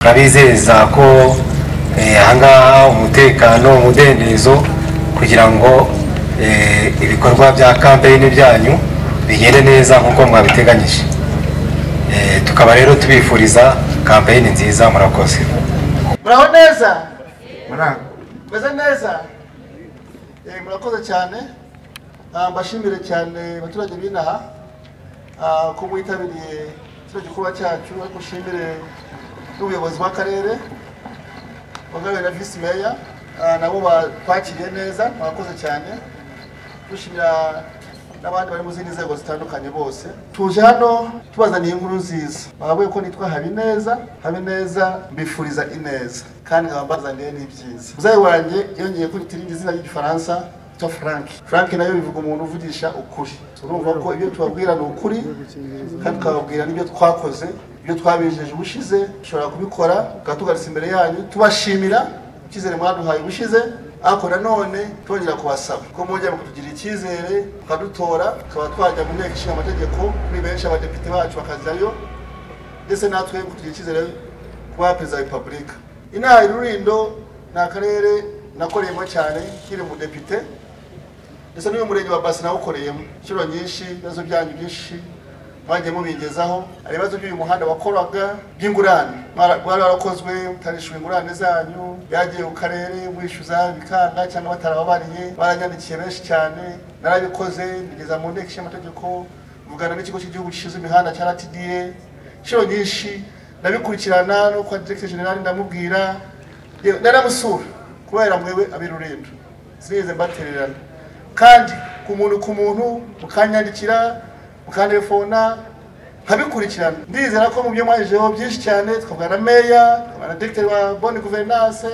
turabizeza ko ahangaha umutekano umudendezo kugira ngo ibikorwa bya kampeyini byanyu bigende neza nk'uko mwabiteganyije tukaba rero tubifuriza kampeyini nziza murakoze muraho neza meze neza Eh, murakoze cyane Ah, mbashimire cyane abaturage b'inaha ah, ko mwitabiriye kino gikorwa cyacu ariko nshimire n'ubuyobozi bw'akarere bagawe na visi meya Ah, nabo batwakiriye neza murakoze cyane dushimira n'abandi bari mu zindi nzego zitandukanye bose tuje hano tubazaniye inkuru nziza bavuye ko nitwa habineza habineza mbifuriza ineza kandi nkaba mbazaniye n'ibyiza muzayi wanjye yongeye ko irindi zina ry'igifaransa ryitwa frank frank nayo bivuga umuntu uvugisha ukuri turumva ko ibyo tubabwira ni ukuri kandi tukababwira n'ibyo twakoze ibyo twabijeje ubushize dushobora kubikora tukaba tugarutse imbere yanyu tubashimira icyizere mwaduhaye ubushize ariko nanone twongera kubasaba ko mujya kutugira icyizere mukadutora tukaba twajya mu nteko ishinga amategeko kuri benshi abadepite bacu bakajyayo ndetse natwe kutugira icyizere kuba perezida wa repubulika inaha i rurindo ni akarere nakoreyemo cyane nkiri umudepite ndetse n'uyu murenge wa basi nawukoreyemo inshuro nyinshi ibibazo byanyu byinshi mwagiye mubigezaho hari ibibazo by'uyu muhanda wakoraga by'ingurane Mwara- mwari warakozwe mutarishyura ingurane zanyu byagiye ku karere mwishyuza bikanga cyangwa batarababariye baranyandikiye benshi cyane narabikoze bigeza mu nteko ishinga amategeko mvugana n'ikigo cy'igihugu gishinzwe imihanda cya rtda inshuro nyinshi ndabikurikirana no kwa directeur general ndamubwira yewe naramusura kubera mwewe abirurindo sinigeze mbatererana kandi ku muntu ku muntu mukanyandikira mukanefona nkabikurikirana ndizera ko mu byo mwajejeho byinshi cyane twavugana na meya twavugana na directeur wa bonne gouvernance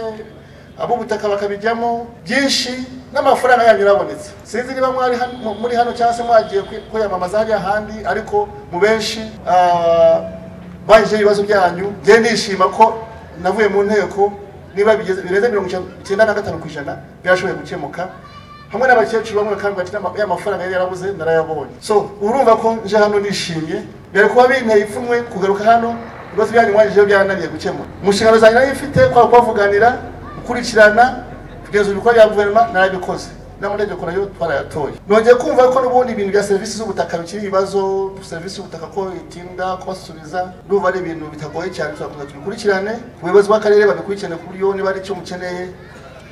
ab'ubutaka bakabijyamo byinshi n'amafaranga yanyu yarabonetse sinzi niba mwari hano- muri hano cyangwa se mwagiye kwi- kwiyamamaza hariya ahandi ariko mu benshi ah, baje ibibazo byanyu njye ndishima ko navuye mu nteko niba bigeze birenze mirongo icyenda na gatanu ku ijana byarashoboye gukemuka hamwe n'abakecuru bamwe kandi bati "Nama- ya mafaranga yari yarabuze narayabonye so urumva ko nje hano nishimye byari kuba binteye ipfunwe kugaruka hano ibibazo byanyu mwagejeho byarananiye gukemuka mu nshingano zanjye nari mfite kwaba kubavuganira gukurikirana kugeza ibikorwa bya guverinoma narabikoze n'amategeko nayo twarayatoye nongeye kumva ko n'ubundi ibintu bya serivisi z'ubutaka bikiri ibibazo serivisi y'ubutaka ko itinda kubasubiza ndumva ari ibintu bitagoye cyane turakomeza tubikurikirane ubuyobozi bw'akarere babikurikirane ku buryo niba ari icyo mukeneye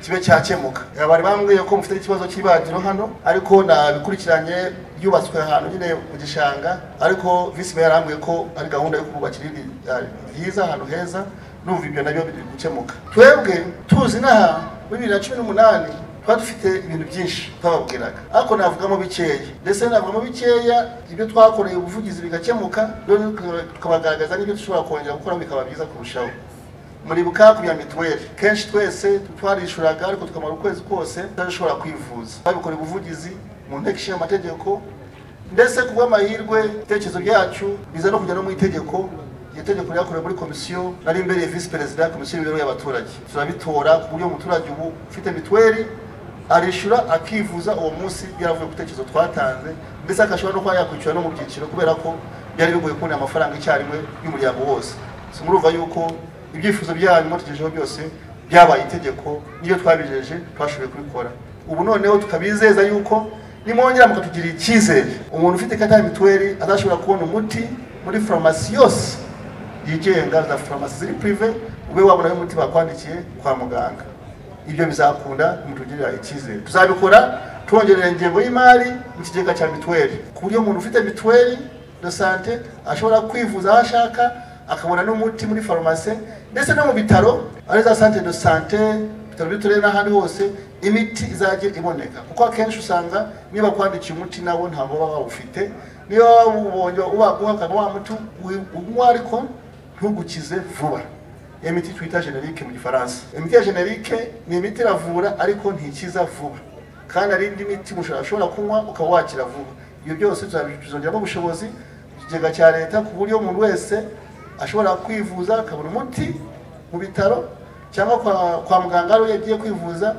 kibe cyakemuka Eh, bari bambwiye ko mufite ikibazo cy'ibagiro hano ariko nabikurikiranye ryubatswe ahantu nyine mu gishanga ariko visi meya yarambwiye ko ari gahunda yo kububakira irindi eh, ryiza ahantu heza numva ibyo nabyo biri gukemuka twebwe tuzi inaha muri bibiri na cumi n'umunani twari dufite ibintu byinshi twababwiraga ariko navugamo bikeya ndetse navugamo bikeya ibyo twakoreye ubuvugizi bigakemuka noneho tukabagaragaza n'ibyo dushobora kongera gukora bikaba byiza kurushaho muribuka ku bya mituweli kenshi twese twarishuraga ariko tukamara ukwezi kose tutashobora kwivuza babikora ubuvugizi mu nteko ishinga amategeko ndetse ku bw'amahirwe ibitekerezo byacu biza no kujya no mu itegeko iryo tegeko ryakorewe muri komisiyo nari imbereye visi perezida ya komisiyo y'imibereho y'abaturage turabitora ku buryo umuturage ubu ufite mituweli arishyura akivuza uwo munsi yaravuye ku bitekerezo twatanze ndetse agashobora no kuba yakwishyura no mu byiciro kubera ko byari bigoye kubona amafaranga icyarimwe y'umuryango wose so murumva yuko ibyifuzo byanyu mwatugejeho byose byabaye itegeko n'iyo twabijeje twashoboye kubikora ubu noneho tukabizeza yuko nimwongera mukatugirira icyizere umuntu ufite ikarita ya mituweli azashobora kubona umuti muri farumasi yose yigenga za farumasi ziri prive ube wabona umuti bakwandikiye kwa muganga ibyo bizakunda mutugirira icyizere tuzabikora twongerera ingengo y'imari mu kigega cya mituweli ku buryo umuntu ufite mituweli de sante ashobora kwivuza aho ashaka akabona n'umuti muri farumasi ndetse no mu bitaro ari za sante de sante ibitaro by'uturere n'ahandi hose imiti izajya iboneka kuko akenshi usanga niba kwandikiye umuti nabo ntabwo baba bawufite niba wawubonye ubaguha ukaba wa muti wi- unywa ariko ntugukize vuba iyo miti twita generike mu gifaransa imiti ya generike ni imiti iravura ariko ntikiza vuba kandi hari indi miti umuntu ashobora kunywa ukaba wakira vuba ibyo byose tuzongeramo ubushobozi mu kigega cya leta ku buryo umuntu wese ashobora kwivuza akabona umuti mu bitaro cyangwa kwa, kwa muganga ariyo yagiye kwivuza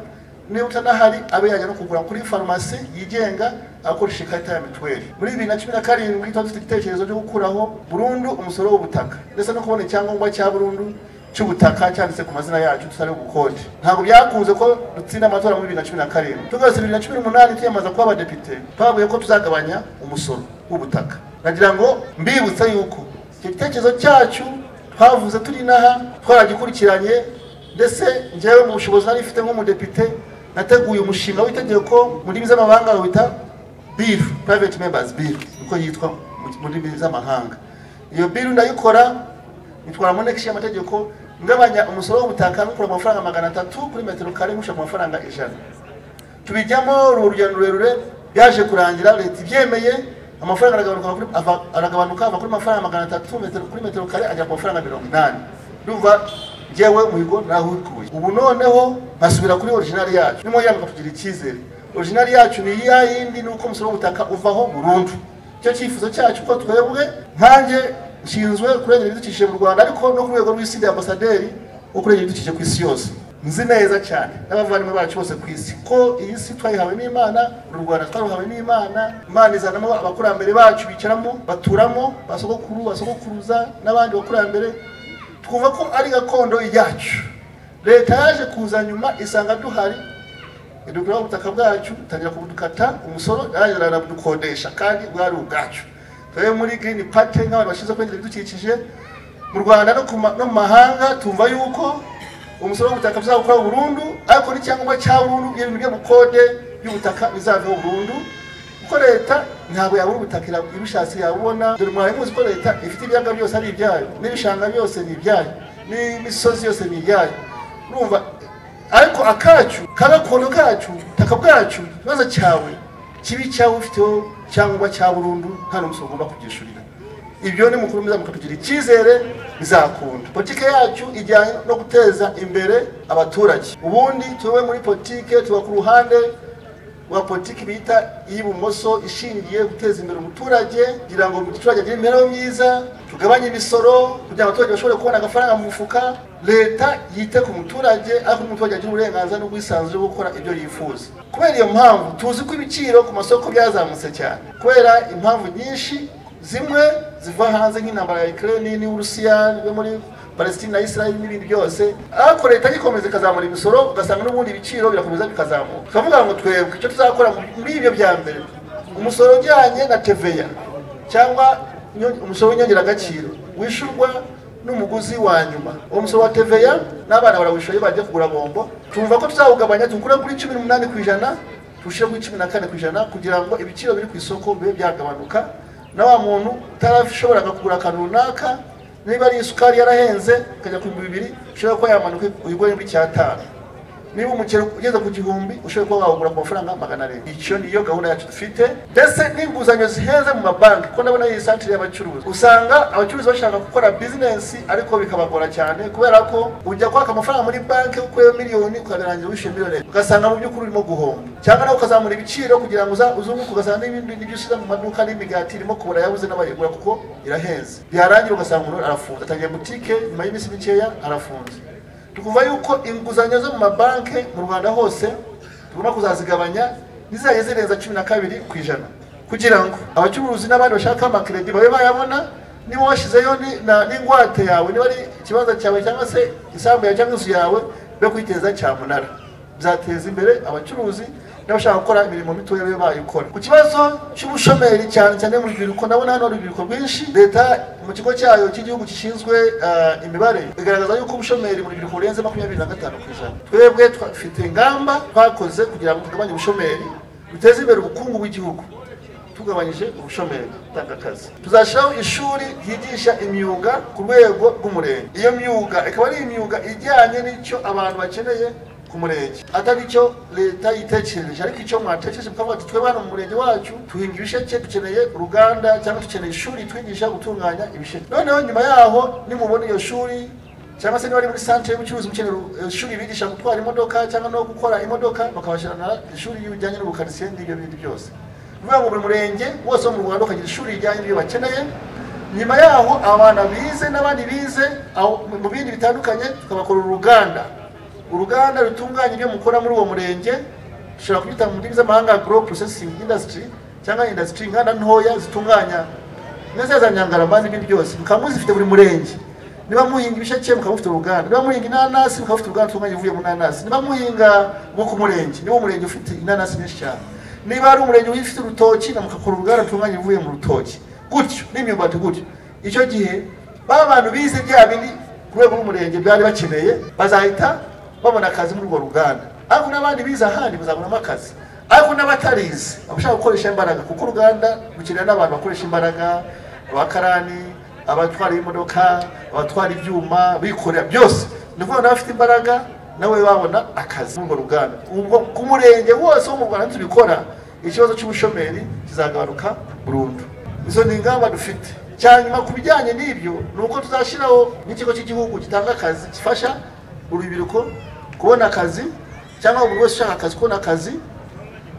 niba utanahari abe yajya no kugura kuri farumasi yigenga akoresha ikarita ya mituweli muri bibiri na cumi na karindwi tuba dufite igitekerezo cyo gukuraho burundu umusoro w'ubutaka ndetse no kubona icyangombwa cya burundu cy'ubutaka cyanditse ku mazina yacu tutari bukode ntabwo byakunze ko dutsinda amatora muri bibiri na cumi na karindwi tugarutse bibiri na cumi n'umunani twiyamaza kuba abadepite twavuye ko tuzagabanya umusoro w'ubutaka nagira ngo mbibutsa yuko icyo gitekerezo cyacu twavuze turi inaha twaragikurikiranye ndetse njyewe mu bushobozi nari mfite nk'umudepite nateguye umushinga w'itegeko mu ndimi z'amahanga bawita bill private members bill niko yitwa mu- mu ndimi z'amahanga iyo bill ndayikora nitwara mu nteko y'amategeko ngabanya umusoro w'ubutaka nkukura ku mafaranga magana atatu kuri metero kare nkusha ku mafaranga ijana tubijyamo uru urugendo rurerure byaje kurangira leta ibyemeye amafaranga aragabanuka kuri- ava- aragabanuka ava kuri mafaranga magana atatu metero kuri metero kare agera ku mafaranga mirongo inani ndumva njyewe muhigo nahikuye ubu noneho nkasubira kuri originali yacu nimwongera mukatugira icyizere originali yacu ni ya yindi ni uko umusoro w'ubutaka uvaho burundu icyo cyifuzo cyacu ko twebwe nkanjye nshinzwe kurengera ibidukikije mu rwanda ariko no ku rwego rw'isi rya ambasaderi wo kurengera ibidukikije ku isi yose nzi neza cyane n'abavandimwe bacu bose ku isi ko iyi si twayihawe n'imana uru rwanda twaruhawe n'imana imana izanamo abakurambere bacu bicaramo baturamo ba sogokuru ba sogokuruza n'abandi bakurambere twumva ko ari gakondo yacu leta yaje kuza nyuma isanga duhari idukuraho ubutaka bwacu tangira kubudukata umusoro arabudukodesha kandi bwari ubwacu twebwe muri green party nk'abantu bashinzwe kurengera ibidukikije mu rwanda no ku ma- no mu mahanga tumva yuko umusoro w'ubutaka bizawukora burundu ariko n'icyangombwa cya burundu iyo bintu byo bukode y'ubutaka bizaveho burundu kuko leta ntabwo yabura ubutaka ira- ibishatse yabubona dore mwawe muzi ko leta ifite ibyaga byose ari ibyayo n'ibishanga byose ni ibyayo n'imisozi yose ni ibyayo urumva ariko akacu ka gakondo kacu ubutaka bwacu ikibazo cyawe kibi cyawe ufiteho cyangwa cya burundu nta n'umusoro ugomba kubyishyurira ibyo ni mukuru mwiza mukatugira icyizere bizakunda politike yacu ijyanye no guteza imbere abaturage ubundi tuve muri politike tuba ku ruhande wa politiki bita iy'ibumoso ishingiye guteza imbere umuturage kugira ngo umuturage agire imibereho myiza tugabanye imisoro kugira ngo abaturage bashobore kubona agafaranga mu mufuka leta yite ku muturage ariko umuturage agira uburenganzira n'ubwisanzure bwo gukora ibyo yifuza kubera iyo mpamvu tuzi ko ibiciro ku masoko byazamutse cyane kubera impamvu nyinshi zimwe ziva hanze nk'intambara ya Ukraine n'Uburusiya yo muri palesitine na israel n'ibindi byose ariko leta ikomeza ikazamura imisoro ugasanga n'ubundi ibiciro birakomeza bikazamuka tukavuga ngo twebwe icyo tuzakora muri ibyo bya mbere umusoro ujyanye na teveya cyangwa inyo- umusoro w'inyongeragaciro wishyurwa n'umuguzi wa nyuma uwo musoro wa teveya n'abana barawishura iyo bagiye kugura bombo tumva ko tuzawugabanya tukure kuri cumi n'umunani ku ijana tuwushyire kuri cumi na kane ku ijana kugira ngo ibiciro biri ku isoko bibe byagabanuka na wa muntu utarashoboraga kugura akantu runaka niba ari isukari yarahenze ukajya ku bihumbi bibiri ushobora kuba yamanuka uyigure muri cyatanu niba umuceri ugeze ku gihumbi ushobora kuba wawugura ku mafaranga magana arindwi icyo niyo gahunda yacu dufite ndetse n'inguzanyo zihenze mu mabanki kuko ndabona iyi santire y'abacuruzi usanga abacuruzi bashaka gukora bizinesi ariko bikabagora cyane kubera ko ujya kwaka amafaranga muri banki ukuyeho miliyoni ukabirangira wishyuye miliyoni ugasanga mu by'ukuri urimo guhomba cyangwa nawe ukazamura ibiciro kugira ngo uza- uzunguke ugasanga n'ibindi n'ibyo ushyize mu maduka n'imigati irimo kubura yabuze n'abayigura kuko irahenze byarangira ugasanga umuntu arafunze atangiye butike nyuma y'iminsi mikeya arafunze tukumva yuko inguzanyo zo mu mabanki mu rwanda hose tugomba kuzazigabanya ntizajye zirenza cumi na kabiri ku ijana kugira ngo abacuruzi n'abandi bashaka amakiredi babe bayabona niba washyizeyo ni- na- n'ingwate yawe niba ari ikibanza cyawe cyangwa se isambu yawe cyangwa inzu yawe yo kwiteza cyamunara bizateza imbere abacuruzi n'abashaka gukora imirimo mitoya babe bayikora ku kibazo cy'ubushomeri cyane cyane mu rubyiruko ndabona hano hari urubyiruko rwinshi leta mu kigo cyayo cy'igihugu gishinzwe uh, imibare igaragaza yuko ubushomeri mu rubyiruko burenze makumyabiri na gatanu ku ijana twebwe twafite ingamba twakoze kugira ngo tugabanye ubushomeri duteze imbere ubukungu bw'igihugu tugabanyije ubushomeri tanga akazi tuzashyiraho ishuri ryigisha imyuga ku rwego rw'umurenge iyo myuga ikaba ari imyuga ijyanye n'icyo abantu bakeneye ku murenge atari icyo leta yitekereje ariko icyo mwatekereje mukavuga ati twebwe hano mu murenge wacu duhinga ibisheke dukeneye uruganda cyangwa dukeneye ishuri twigisha gutunganya ibisheke noneho nyuma yaho nimubona iyo shuri cyangwa se niba ari muri santere y'ubucuruzi mukenera ishuri bigisha gutwara imodoka cyangwa no gukora imodoka bakabashyira na ishuri rijyanye n'ubukaritsiye n'ibyo bindi byose ni ukuvuga ngo buri murenge wose wo mu rwanda ukagira ishuri rijyanye n'ibyo bakeneye nyuma yaho abana bize n'abandi bize aho- mu bindi bitandukanye tukabakora uruganda uruganda rutunganya ibyo mukora muri uwo murenge dushobora kubyita mu ndimi z'amahanga grow processing industry cyangwa industry inganda ntoya zitunganya neza za nyangarama n'ibindi byose mukaba muzifite buri murenge niba muhinga ibisheke mukaba mufite uruganda niba muhinga inanasi mukaba mufite uruganda rutunganya ivuye mu nanasi niba muhinga nko ku murenge niba umurenge ufite inanasi nyinshi cyane niba ari umurenge ufite urutoki na mukakora uruganda rutunganya ivuye mu rutoki gutyo n'imyumbati gutyo icyo gihe ba bantu bize bya bindi ku rwego rw'umurenge byari bakeneye bazahita babona akazi muri urwo ruganda ariko n'abandi bize ahandi bazabonamo akazi ariko n'abatarize abashaka gukoresha imbaraga kuko uruganda rukenera n'abantu bakoresha imbaraga abakarani abatwara imodoka abatwara ibyuma bikorera byose ni ukuvuga n'abafite imbaraga nawe babona akazi muri urwo ruganda ubwo ku murenge wose wo mu rwanda nitubikora ikibazo cy'ubushomeri kizagabanuka burundu izo ni ingamba dufite cyanyuma ku bijyanye n'ibyo ni uko tuzashyiraho n'ikigo cy'igihugu gitanga akazi gifasha urubyiruko kubona akazi cyangwa buri wese ushaka akazi kubona akazi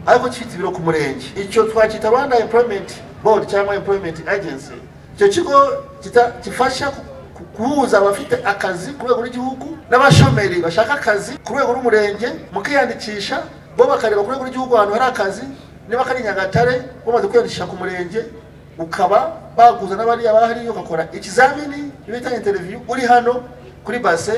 ariko gifite ibiro ku murenge icyo twacyita rwanda employment board cyangwa employment agency icyo kigo kita- gifasha ku- ku- guhuza abafite akazi ku rwego rw'igihugu n'abashomeri bashaka akazi ku rwego rw'umurenge mukiyandikisha bo bakareba ku rwego rw'igihugu ahantu hari akazi niba kari nyagatare bamaze kwiyandikisha ku murenge ukaba baguza n'abariya bahariyo ugakora ikizamini bita interiviyu uri hano kuri base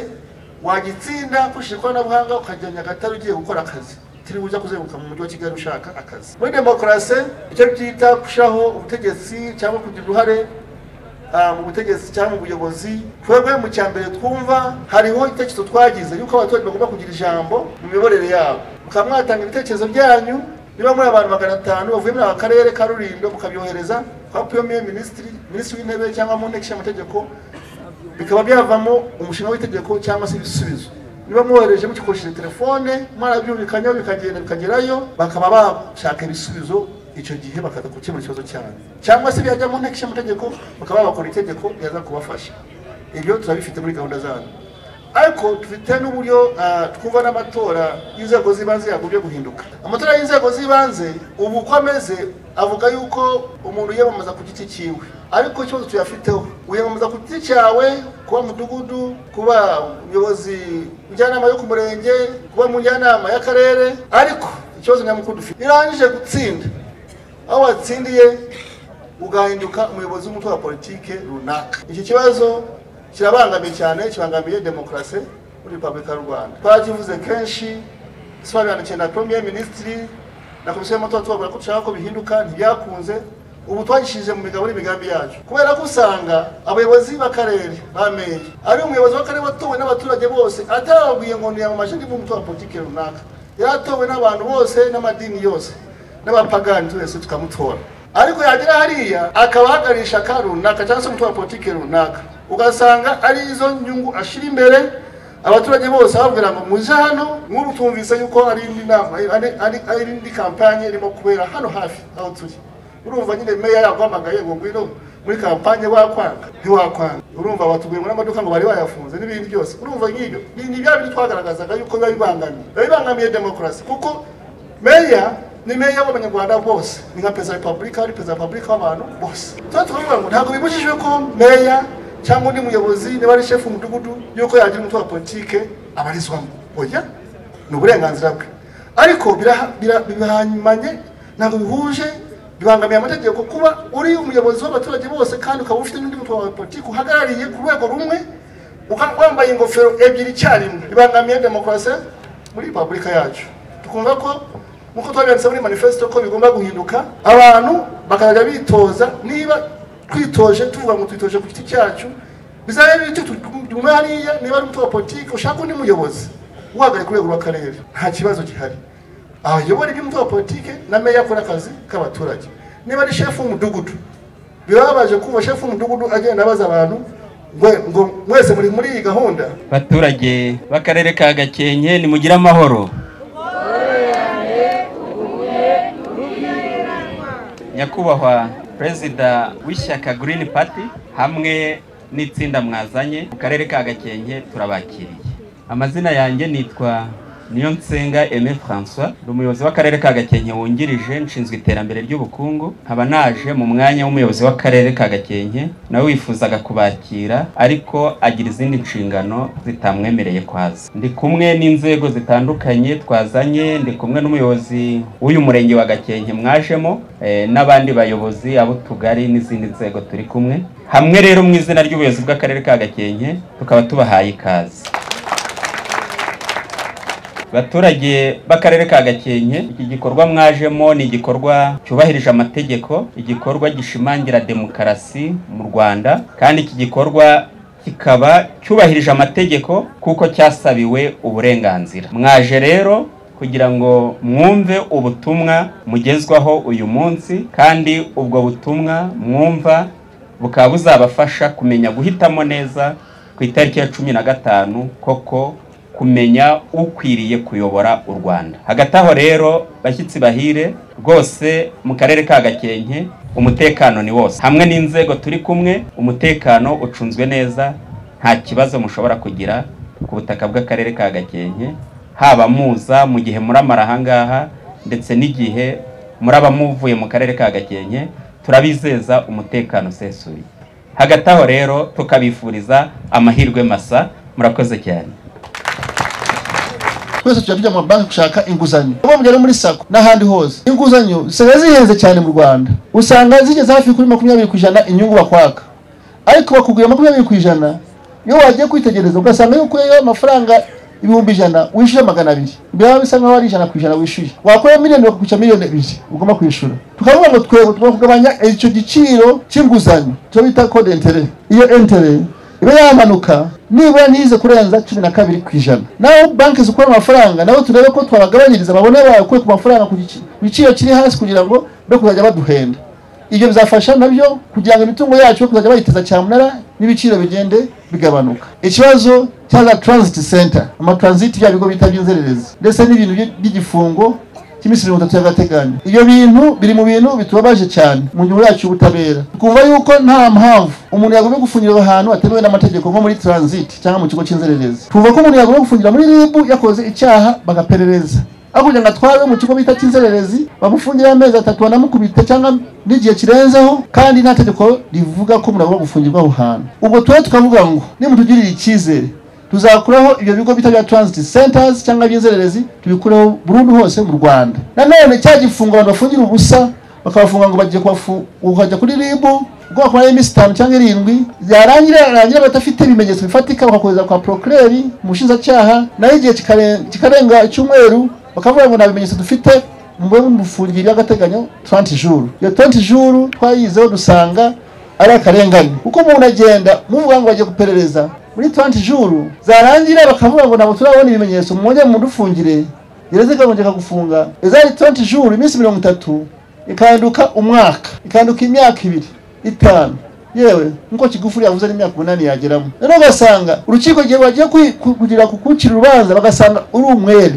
wagitsinda ukoresheje ikoranabuhanga ukajya nyagatare ugiye gukora akazi utiriwe ujya kuzenguruka mu mujyi wa kigali ushaka akazi muri demokarasi icyo byita gushyiraho ubutegetsi cyangwa kugira uruhare ah, mu butegetsi cyangwa mu buyobozi twebwe mu cya mbere twumva hariho itekerezo twagize yuko abaturage bagomba kugira ijambo mu miyoborere yabo mukaba mwatanga ibitekerezo byanyu niba muri abantu magana atanu bavuye muri aka karere ka rurindo mukabyohereza kwa piyomeye minisitiri minisitiri w'intebe cyangwa mu nteko ishinga amategeko bikaba byavamo umushinga w'itegeko cyangwa se ibisubizo niba mwohereje mukikoresheje telefone mwarabyumvikanyeho bikagenda bikagerayo bakaba bashaka ibisubizo icyo gihe bakaza gukemura ikibazo cyane cyangwa se byajya mu nteko ishingamategeko bakaba bakora itegeko ryaza kubafasha ibyo turabifite muri gahunda zabo ariko dufite n'uburyo ah, twumva n'amatora y'inzego z'ibanze yagombye guhinduka amatora y'inzego z'ibanze ubu uko ameze avuga yuko umuntu yiyamamaza ku giti cyiwe ariko ikibazo tuyafiteho wiyamamaza ku giti cyawe kuba mudugudu kuba umuyobozi njyanama yo ku murenge kuba mu njyanama y'akarere ariko ikibazo nyamukuru dufite irangije gutsinda aho watsindiye ugahinduka umuyobozi w'umutwe wa politike runaka iki kibazo kirabangamiye cyane kibangamiye demokarasi muri repubulika y'u rwanda twakivuze kenshi sobanukiwe na premier ministiri na komisiyo y'amatora tubabwira ko dushaka ko bihinduka ntibyakunze ubu twagishije mu migabo n'imigambi yacu kubera ko usanga abayobozi b'akarere ba meri ari umuyobozi w'akarere watowe n'abaturage bose atarababwiye ngo ntiyamamaje niba umutwe wa politike runaka yaratowe n'abantu bose n'amadini yose n'abapagani twese tukamutora ariko yagera hariya akaba ahagarisha ka runaka cyangwa se umutungo wa politiki runaka ugasanga ari izo nyungu ashyira imbere abaturage bose babwira ngo muje hano nk'ubu twumvise yuko ari indi nama ari- ari- ari indi kampanye irimo kubera hano hafi aho turi urumva nyine meya yaguhamagaye ngo ngwino muri kampanye wakwanga ntiwakwanga urumva batubwiye muri amaduka ngo bari bayafunze n'ibindi byose urumva nk'ibyo ni ni bya bindi twagaragazaga yuko biba bibangamiye biba bibangamiye demokarasi kuko meya ni meya w'abanyarwanda bose ni nka perezida wa repubulika ari perezida wa repubulika w'abantu bose tuba tukavuga ngo ntabwo bibujijwe ko meya cyangwa undi muyobozi niba ari shefu umudugudu yuko yagira umutwe wa politike abarizwamo oya ni uburenganzira bwe ariko biraha- bira- bihanyuranye ntabwo bihuje bibangamiye amategeko kuba uri umuyobozi w'abaturage bose kandi ukaba ufite n'undi mutwe wa politiki uhagarariye ku rwego rumwe ukaba wambaye ingofero ebyiri icyarimwe bibangamiye demokarasi muri repubulika yacu tukumva ko nkuko twabyanditse muri manifesito ko bigomba guhinduka abantu bakajya bitoza niba twitoje tuvuga ngo twitoje ku giti cyacu bizabe bityo tugume hariya niba ari umutwe wa politiki ushaka undi muyobozi uhagaye ku rwego rw'akarere nta kibazo gihari abayobora iby'umutwe wa politiki na meya akora akazi k'abaturage niba ari shefu w'umudugudu birababaje kumva shefu w'umudugudu agenda abaza abantu ngo- ngo mwese muri muri iyi gahunda baturage b'akarere ka gakenke nimugire amahoro nyakubahwa perezida w'ishyaka Green Party hamwe n'itsinda mwazanye mu karere ka gakenke turabakiriye amazina yanjye nitwa niyo nsenga Aimé François ni umuyobozi w'akarere ka Gakenke wungirije nshinzwe iterambere ry'ubukungu nkaba naje mu mwanya w'umuyobozi w'akarere ka Gakenke nawe wifuzaga kubakira ariko agira izindi nshingano zitamwemereye kwaza ndi kumwe n'inzego zitandukanye twazanye ndi kumwe n'umuyobozi w'uyu murenge wa Gakenke mwajemo eh, n'abandi bayobozi ab'utugari n'izindi nzego turi kumwe hamwe rero mu izina ry'ubuyobozi bw'akarere ka Gakenke tukaba tubahaye ikaze baturage b'akarere ka gakenke iki gikorwa mwajemo ni igikorwa cyubahirije amategeko igikorwa gishimangira demokarasi mu rwanda kandi iki gikorwa kikaba cyubahirije amategeko kuko cyasabiwe uburenganzira mwaje rero kugira ngo mwumve ubutumwa mugezwaho uyu munsi kandi ubwo butumwa mwumva bukaba buzabafasha kumenya guhitamo neza ku itariki ya cumi na gatanu koko kumenya ukwiriye kuyobora u Rwanda hagati aho rero bashyitsi bahire rwose mu karere ka Gakenke umutekano ni wose hamwe n'inzego turi kumwe umutekano ucunzwe neza nta kibazo mushobora kugira ku butaka bw'akarere ka Gakenke haba muza mu gihe muramara ahangaha ndetse n'igihe muraba muvuye mu karere ka Gakenke turabizeza umutekano usesuye hagati aho rero tukabifuriza amahirwe masa murakoze cyane twese tujya tujya mu mabanki gushaka inguzanyo uba mugera muri sako n'ahandi hose inguzanyo zisigaye zihenze cyane mu rwanda usanga zigeze hafi kuri makumyabiri ku ijana inyungu bakwaka ariko bakubwira makumyabiri ku ijana iyo wagiye kwitegereza ugasanga yuko iyo amafaranga ibihumbi ijana wishyuye magana abiri byaba bisa nkaho ari ijana ku ijana wishyuye wakora miliyoni bakakwishyura miliyoni ebyiri ugomba kwishyura tukavuga ngo twego tugomba kugabanya icyo giciro cy'inguzanyo cyo bita kode entere iyo entere iba yamanuka nibura ntize kurenza cumi na kabiri ku ijana naho banki zikora amafaranga nabo turebe ko twabagabanyiriza amabone bayo ku mafaranga ku gici- ku giciro kiri hasi kugira ngo be kuzajya baduhenda ibyo bizafasha nabyo kugira ngo imitungo yacu yo kuzajya bayiteza cyamunara n'ibiciro bigende bigabanuka ikibazo cya za transit center amatransit bya bigo bita by'inzererezi ndetse n'ibintu by- by'igifungo cy'iminsi mirongo itatu y'agateganyo ibyo bintu biri mu bintu bitubabaje cyane mu ngingo yacu y'ubutabera twumva yuko nta mpamvu umuntu yagomba gufungirwa ahantu atemewe n'amategeko nko muri transit cyangwa mu kigo cy'inzererezi twumva ko umuntu yagomba gufungira muri ribu yakoze icyaha bagaperereza aho kugira ngo atwarwe mu kigo bita cy'inzererezi bamufungire amezi atatu banamukubita cyangwa n'igihe kirenzeho kandi nta tegeko rivuga ko umuntu agomba gufungirwa aho hantu ubwo tuwe tukavuga ngo nimutugirire icyizere tuzakuraho ibyo bigo bita bya transit centers cyangwa iby'inzererezi tubikureho burundu hose mu rwanda nanone cya gifungo abantu bafungira ubusa bakabafunga ngo bagiye kubafu- ukajya kuri ribu ubwo bakumara iminsi itanu cyangwa irindwi yarangira yarangira badafite ibimenyetso bifatika bakakohereza kwa procureri umushinjacyaha nayo igihe kikaren- kikarenga icyumweru bakavuga ngo nta bimenyetso dufite mube mufungire y'agateganyo 30 jours iyo 30 jours twayizeho dusanga ari akarengane kuko umuntu agenda muvuga ngo bagiye guperereza muri 20 juru zarangira bakavuga ngo ntabwo turabona ibimenyetso mwongere mudufungire gereza ikagongera gufunga izari 20 juru iminsi mirongo itatu ikanduka umwaka ikanduka imyaka ibiri itanu yewe nkuko kigufuri yavuze n'imyaka umunani yageramo rero ugasanga urukiko igihe bagiye kwi- ku- kugira kukucira urubanza bagasanga uri umwere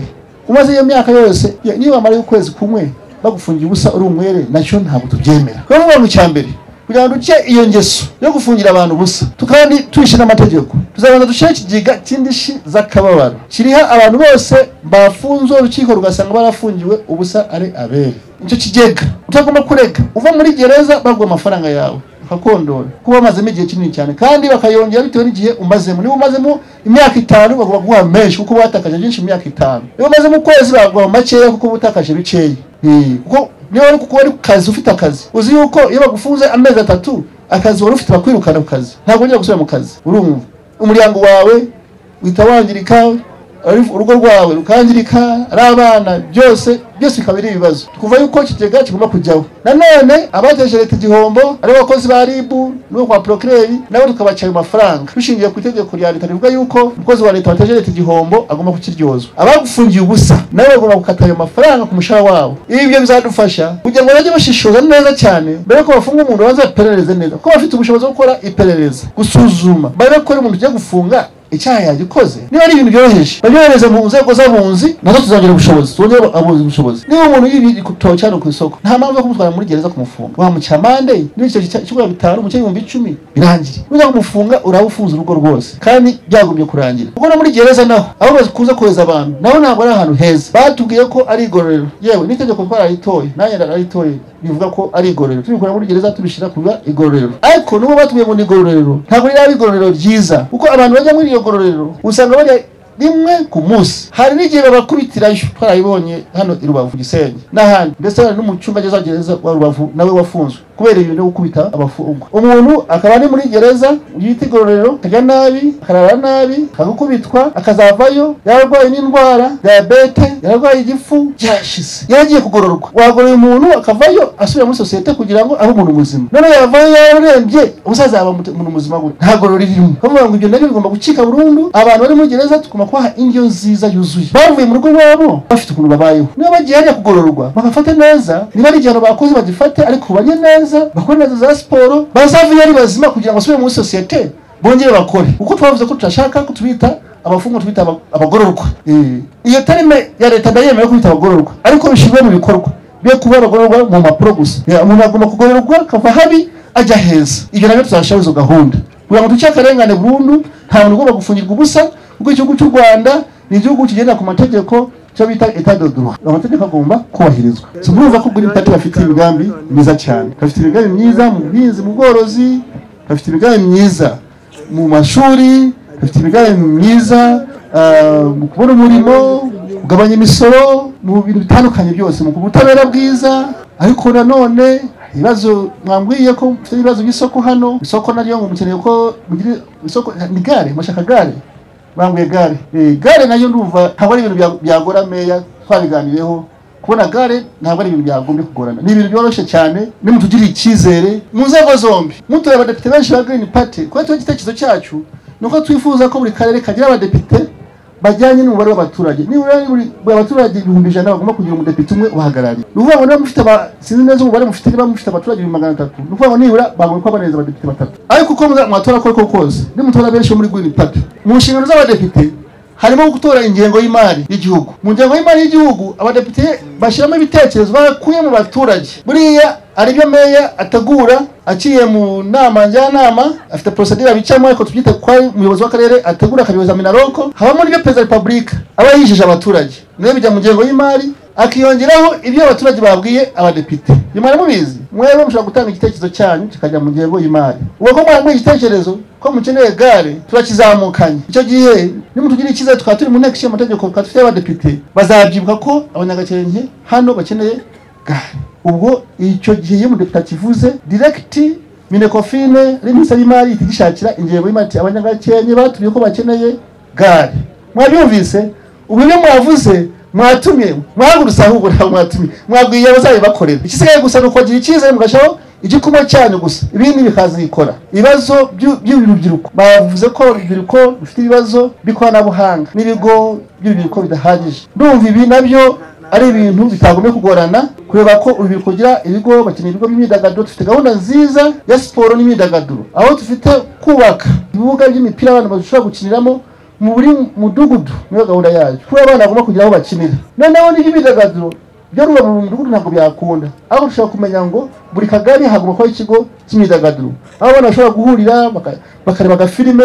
umaze iyo myaka yose ye- niyo bamara ukwezi kumwe bagufungira ubusa uri umwere nacyo ntabwo tubyemera rero ni abantu cya mbere kugira ngo duce iyo ngeso yo gufungira abantu ubusa tu- kandi tuishe n'amategeko tuzabanza dushyire ikigega cy'indishi z'akababaro kiriha abantu bose bafunzwe urukiko rugasanga barafungiwe ubusa ari abere icyo kigega utagomba kurega uva muri gereza baguha amafaranga yawe bakakondora kuko bamazemo igihe kinini cyane kandi bakayongera bitewe n'igihe umazemo niba umazemo imyaka itanu bagomba guha menshi kuko watakaje byinshi mu myaka itanu niba umazemo ukwezi baguha makeya kuko uba utakaje bikeya Eh, kuko niba wari kuko wari ku kazi ufite akazi uzi yuko iyo bagufunze amezi atatu akazi wari ufite bakwirukana ku kazi ntabwo wongera gusubira mu kazi urumva umuryango wawe uhita wangirika ari- urugo rwawe rukangirika ari abana byose byose bikaba ari ibibazo kuva yuko ikigega kigomba kujyaho nanone abateje leta igihombo ari abakozi ba ribu n'uwo kwa procureri nabo tukabaca ayo mafaranga dushingiye ku itegeko rya leta rivuga yuko umukozi wa leta wateje leta igihombo agomba kukiryozwa abagufungiye ubusa nabo bagomba gukata ayo mafaranga ku mushahara wabo ibyo bizadufasha kugira ngo bajye bashishoza neza cyane mbere yuko bafunga umuntu babanza baperereze neza kuko bafite ubushobozi bwo gukora iperereza gusuzuma barebe ko ari umuntu ugiye gufunga icyaha yagikoze niba ari ibintu byoroheje babyohereze mu nzego z'abunzi nazo tuzongera ubushobozi tubone abunzi ubushobozi niba umuntu yibye igitoki hano ku isoko nta mpamvu yo kumutwara muri gereza kumufunga wamuca amande n'ibiceri cy'ibura bitanu umuceri ibihumbi icumi birangire nujya kumufunga uraba ufunze urugo rwose kandi byagombye kurangira kuko no muri gereza naho aho bakunze kohereza abantu naho ntabwo ari ahantu heza batubwiye ko ari igororero yewe n'itegeko twararitoye nanjye nararitoye bivuga ko ari igororero tubikora muri gereza tubishyira kuba igororero ariko n'ubu batuye mu igororero ntabwo riraba igororero ryiza kuko abantu bajya muri iryo gororero usanga bajya rimwe ku munsi hari n'igihe babakubitirayo twarayibonye hano i rubavu gisenyi n'ahandi ndetse hari n'umucungagereza wa gereza wa rubavu nawe wafunzwe kubera ibintu byo gukubita abafungwa umuntu akaba ari muri gereza yita igororero akajya nabi akarara nabi akagukubitwa akazavayo yararwaye n'indwara diyabete yararwaye igifu byashize yaragiye kugororwa wagorora umuntu akavayo asubira muri sosiyete kugira ngo abe umuntu muzima none yavayo yararembye umusaza yaba umuntu muzima we nta gororo ririmo bavuga ngo ibyo nabyo bigomba gucika burundu abantu bari muri gereza tugomba kubaha indyo nziza yuzuye bavuye mu rugo rwabo bafite ukuntu babayeho niba bagiye hajya kugororwa bagafata neza niba ari igihano bakoze bagifate ariko banye neza bakore neza za siporo bazavayo ari bazima kugira ngo basubire muri sosiyete bongere bakore kuko twavuze ko turashaka ko tubita abafungwa tubita aba- abagororwa Eh, iyo tarime ya leta ndayemewe kubita abagororwa ariko bishyirwe mu bikorwa be kuba abagororwa mu mpapuro gusa Ya, umuntu agomba kugororwa akava habi ajya heza ibyo nabyo tuzashyiraho izo gahunda kugira ngo duce akarengane burundu nta muntu ugomba gufungirwa ubusa kuko igihugu cy'u rwanda ni igihugu kigendera ku mategeko cyo bita etadodurwa amategeko agomba kubahirizwa si murumva ko green party bafite imigambi myiza cyane bafite imigambi myiza mu buhinzi mu bworozi bafite imigambi myiza mu mashuri bafite imigambi myiza ah, mu kubona umurimo kugabanya imisoro mu bintu bitandukanye byose mu butabera bwiza ariko nanone hari ibibazo mwambwiye ko mfite ibibazo by'isoko hano isoko naryo ngo mukeneye ko mugire isoko ni gare mwashaka gare bambwiye gare Eh, gare nayo ndumva ntabwo ari ibintu bya- byagora meya twabiganireho kubona gare ntabwo ari ibintu byagombye kugorana ni ibintu byoroshye cyane nimutugirire icyizere mu nzego zombi mutuye abadepite benshi ba green party kuba tuba igitekerezo cyacu ni uko twifuza ko buri karere kagira abadepite bajyanye n'umubare w'abaturage nibura ari buri buri abaturage ibihumbi ijana bagomba kugira umudepite umwe uhagarariye ni ukuvuga ngo niba mufite aba sinzi neza umubare mufite niba mufite abaturage ibihumbi magana atatu ni ukuvuga ngo nibura bagomba kuba barenze abadepite batatu ariko uko muza- mwatora kose kose nimutora benshi bo muri green party mu nshingano z'abadepite harimo gutora ingengo y'imari y'igihugu mu ngengo y'imari y'igihugu abadepite bashyiramo ibitekerezo bakuye mu baturage buriya aribyo meya ategura akiriye mu nama njyanama afite porosedire abicamo ariko tubyita ko ari umuyobozi w'akarere ategura akabiyoza minaroko habamo n'ibyo perezida wa repubulika aba yijeje abaturage niyo bijya mu ngengo y'imari akiyongeraho ibyo abaturage babwiye abadepite nyuma mubizi mwebwe mushobora gutanga igitekerezo cyanyu kikajya mu ngengo y'imari ubwo ko mwaguye igitekerezo ko mukeneye gare turakizamukanye icyo gihe nimutugirire icyizere tukaba turi mu nteko ishinga amategeko tukaba dufite abadepite bazabyibuka ko abanyagakenke hano bakeneye gare ubwo icyo gihe iyo umudepite akivuze diregiti minekofine ari minisiteri y'imari ihita igishakira ingengo y'imari iti abanyagakenke batubwiye ko bakeneye gare mwabyumvise ubu ibyo mwavuze mwatumye mwahagurutse ahubwo ntabwo mwatumye mwabwiye abazabibakorera igisigaye gusa ni ukagira icyizere mugashaho igikoma cyanyu gusa ibindi bikazikora ibibazo by'u- by'urubyiruko bavuze ko urubyiruko rufite ibibazo by'ikoranabuhanga n'ibigo by'urubyiruko bidahagije ndumva ibi nabyo ari ibintu bitagombye kugorana kureba ko urubyiruko rugira ibigo bakeneye ibigo by'imyidagaduro dufite gahunda nziza ya siporo n'imyidagaduro aho dufite kubaka ibibuga by'imipira abantu bashobora gukiniramo mu buri mudugudu niyo gahunda yacu kuba abana bagomba kugira aho bakinira noneho n'iby'imyidagaduro byo ruba mu mudugudu ntabwo byakunda aho dushobora kumenya ngo buri kagari hagomba kuba ikigo cy'imyidagaduro aho abana bashobora guhurira baka- bakareba agafilime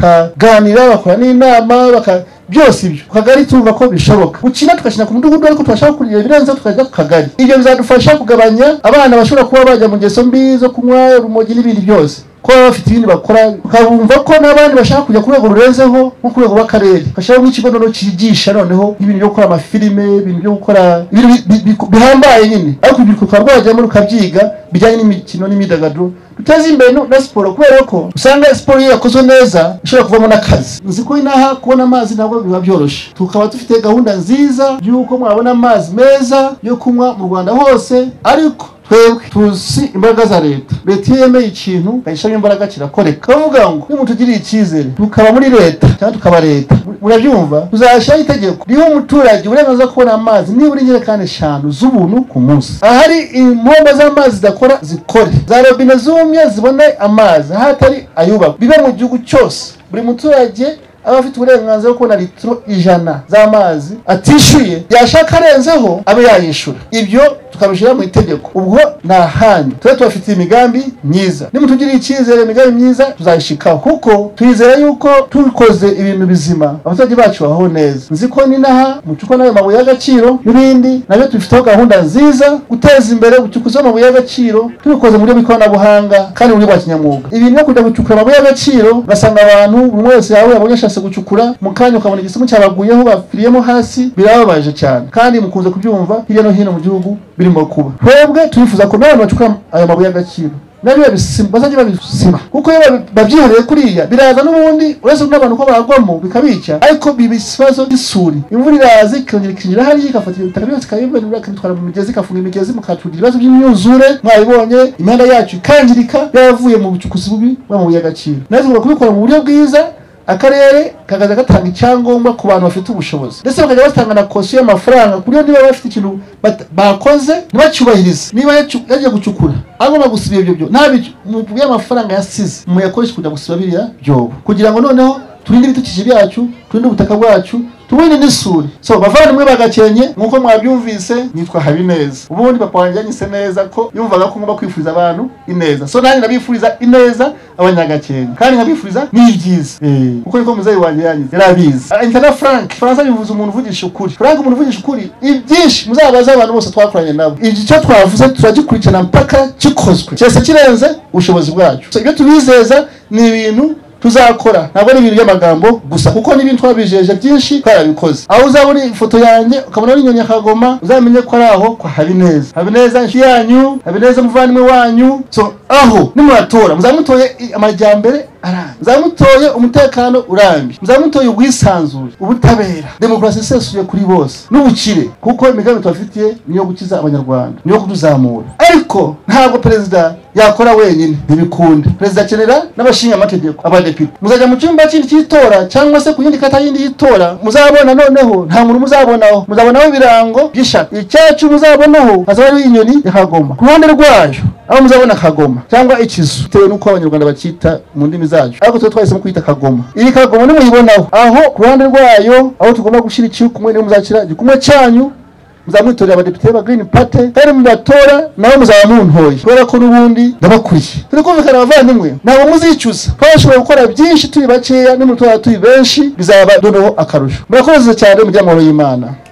bakaganira bakora n'inama baka- byose ibyo ku kagari tumva ko bishoboka gukina tugakina ku mudugudu ariko tubashaka kurira ibirenze tukajya ku kagari ibyo bizadufasha kugabanya abana bashobora kuba bajya mu ngeso mbi zo kunywa urumogi n'ibindi byose kuba baba bafite ibindi bakora bakabumva ko n'abandi bashaka kujya ku rwego rurenzeho nko ku rwego rw'akarere bashyiraho nk'ikigo noneho cyigisha noneho ibintu byo gukora amafilime ibintu byo gukora ibintu bi- bi- bihambaye nyine ariko urubyiruko rukaba rwajyamo rukabyiga bijyanye n'imikino n'imyidagaduro duteze imbere no- na siporo kubera ko usanga siporo iyo yakozwe neza ishobora kuvamo n'akazi uzi ko inaha kubona amazi ntabwo biba byoroshye tukaba dufite gahunda nziza y'uko mwabona amazi meza yo kunywa mu rwanda hose ariko twebwe tuzi imbaraga za leta leta iyo yemeye ikintu bayishyiramo imbaraga kirakoreka bavuga ngo nimutugirire icyizere tukaba muri leta cyangwa tukaba leta murabyumva tuzashyiraho itegeko riha umuturage uburenganzira bwo kubona amazi nibura injerekani eshanu z'ubuntu ku munsi ahari impombo z'amazi zidakora zikore za robine zumye zibone amazi aho atari ayubakwa bibe mu gihugu cyose buri muturage aba afite uburenganzira bwo kubona litiro ijana z'amazi atishyuye yashaka arenzeho abe yayishyura ibyo tukabishyira mu itegeko ubwo ni ahanyu tube tubafitiye imigambi myiza nimutugiriye icyizere imigambi myiza tuzayishikaho kuko twizera yuko tubikoze ibintu bizima abaturage bacu babaho neza nzi ko n'inaha mucuko n'ayo mabuye y'agaciro n'ibindi nabyo tubifiteho gahunda nziza guteza imbere ubucukuzi bw'amabuye y'agaciro tubikoze mu buryo bw'ikoranabuhanga kandi mu buryo bwa kinyamwuga ibintu no kujya gucukura amabuye y'agaciro ugasanga abantu buri wese yawe yabonye ashatse gucukura mu kanya ukabona igisima cyabaguyeho bapfiriyemo hasi birababaje cyane kandi mukunze kubyumva hirya no hino mu gihugu birimo kuba twebwe turifuza ko n'abantu bacukura ayo mabuye y'agaciro nabyo babisima bazajya babisima kuko iyo babyihariye kuriya biraza n'ubundi uretse n'abantu ko baragwamo bikabica ariko biba ikibazo cy'isuri imvura iraza ikongera ikinjira hariya igafata ibitaka byose ikabimenura ikabitwara mu migezi igafunga imigezi mukatugira ibibazo by'imyuzure mwabibonye imihanda yacu ikangirika yaravuye mu bucukuzi bubi bw'amabuye y'agaciro nawe tugomba kubikora mu buryo bwiza akarere kakaza gatanga icyangombwa ku bantu bafite ubushobozi ndetse bakajya batanga na kosiyo y'amafaranga ku buryo niba bafite ikintu bat- bakoze ntibacyubahirize niba yacu- yagiye gucukura agomba gusiba ibyo byo nta bicyo y'amafaranga yasize muyakoresha kujya gusiba biriya byobo kugira ngo noneho turinde ibidukikije byacu turinde ubutaka bwacu tubone n'isuri so bavandimwe bagakenye nk'uko mwabyumvise nitwa habineza ubundi papa wanjye yanyise neza ko yumvaga ko ngomba kwifuriza abantu ineza so nanjye ndabifuriza ineza abanyagakenke kandi nkabifuriza n'ibyiza Eh, kuko niko muzeyi wanjye yanyize yarabizi Ah, intana frank faransa bivuze umuntu uvugisha ukuri frank umuntu uvugisha ukuri ibyinshi muzabaze abantu bose twakoranye nabo icyo twavuze turagikurikirana mpaka gikozwe cyese kirenze ubushobozi bwacu So, ibyo tubizeza ni ibintu tuzakora ntabwo ari ibintu by'amagambo gusa kuko n'ibintu twabijeje byinshi twarabikoze aho uzabona ifoto yanjye ukabona ari inyoni ya kagoma uzamenye ko ari aho kwa habineza habineza inshuti yanyu habineza umuvandimwe wanyu so aho nimuratora muzamutoye i- amajyambere arambye muzamutoye umutekano urambye muzamutoye ubwisanzure ubutabera demokarasi isesuye kuri bose n'ubukire kuko imigambi tubafitiye niyo gukiza abanyarwanda niyo kuduzamura ariko ntabwo perezida yakora wenyine ntibikunda perezida akenera n'abashingamategeko abadepite muzajya mu cyumba kindi cy'itora cyangwa se ku yindi kata yindi y'itora muzabona noneho nta muntu muzabonaho muzabonaho ibirango by'ishaka icyacu muzabonaho hazaba hariho inyoni ya kagoma ku ruhande rwayo aho muzabona kagoma cyangwa ikizu bitewe n'uko abanyarwanda bacyita mu ndimi zacu ariko tuba twahisemo kwita kagoma iyi kagoma nimuyibonaho aho ku ruhande rwayo aho tugomba gushyira igikumwe niho muzashyira igikumwe cyanyu muzamwitorera abadepite ba Green Party kandi mubatora nawe muzaba muntoye kubera ko n'ubundi ndabakuriye turi kumvikana abavandimwe ntabwo muzicuza kuko bashobora gukora byinshi turi bakeya nimutora turi benshi bizaba noneho akarusho murakoze cyane umuryango w'Imana